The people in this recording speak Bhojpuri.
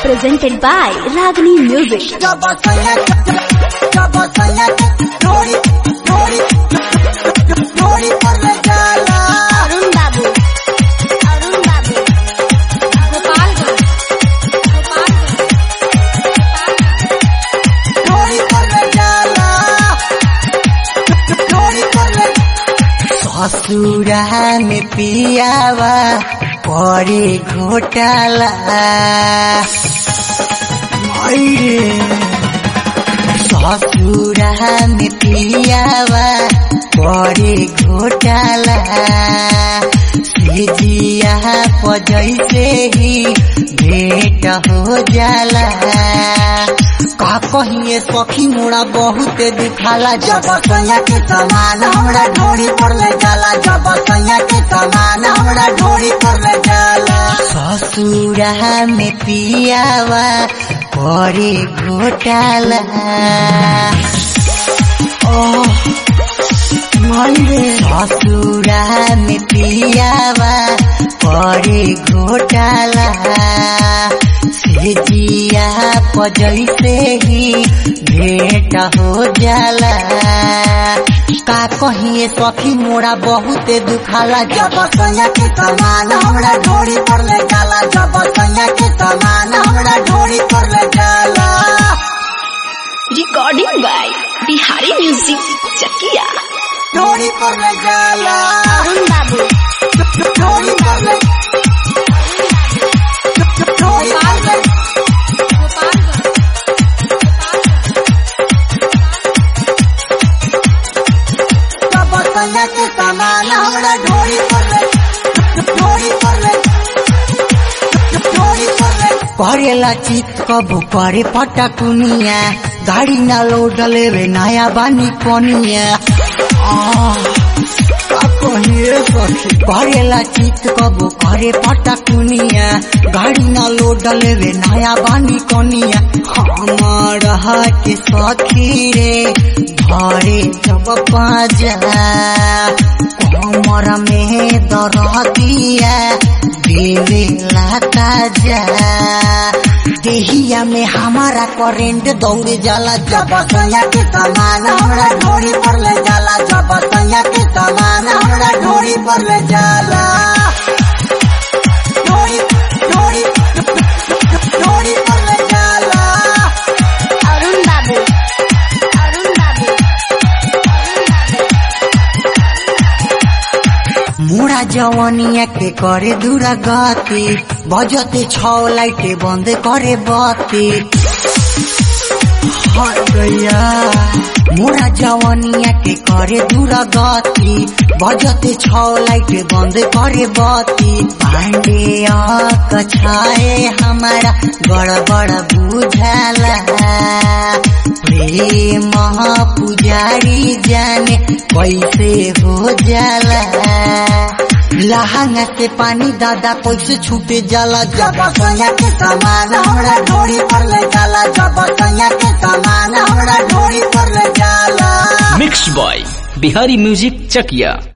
presented by Ragini Music. Arun बाबू अरुण बाबू गोपालगंज ससुरा में पियावा करे घोटाला मायरे ससुरा में पियावा करे घोटाला सिजिया पजैसे ही भेंट हो जाला का कहिए सखी मोड़ा बहुत दिखाला जब सैया के समान हमरा ढोरी पर ले जाला जब सैया के समान हमरा ढोरी पर ले जाला ससुरा में पियावा करे घोटाला ओह ससुरा में पियावा करे घोटाला से जिया पजैसे ही भेंट हो जाला का कहिए सखी मोरा बहुत दुखाला जब सैया के समान हमरा ढोरी पर ले जाला जब सैया के समान हमरा ढोरी पर ले जाला Recording by Bihari Music Chakia. ढोरी पर ले जाला अरुण बाबू ढोरी पर ले ढोरी पर ले जब सैया के समान हमरा ढोरी पर ले ढोरी पर ले ढोरी पर ले करेला चित कबू करे पटकुनिया गाड़ी ना लोड लेवे नया बानी कोनिया आह, का कहिए सखी करेला चित कबू करे पटकुनिया गाड़ी ना लोड लेवे नया बानी कोनिया हमार के सखी रे भरे जब पाजा कमर में दरदिया देवे लाता जा देहिया में हमारा करेंट दौड़ जाला जब सैया के समान हमरा ढोरी पर ले जाला जब सैया के समान हमरा ढोरी पर ले जाला ढोरी ढोरी ढोरी पर ले जाला अरुण बाबू अरुण बाबू मुड़ा जवानिया के करे दूरा गति बजते छौ लाइटे बंद करे बत्ती हाय गैया मुड़ा जवानिया के करे दूरा गति बजते छौ लाइटे बंद करे बत्ती पांडे कछाए हमारा गड़बड़ बुझाला प्रेम पुजारी जाने कैसे हो जाला लहंगा से पानी दादा कैसे छूटे जाला जब सैया के समान हमरा ढोरी पर ले जाला जब सैया के समान हमरा ढोरी पर ले जाला मिक्स बॉय बिहारी म्यूजिक चकिया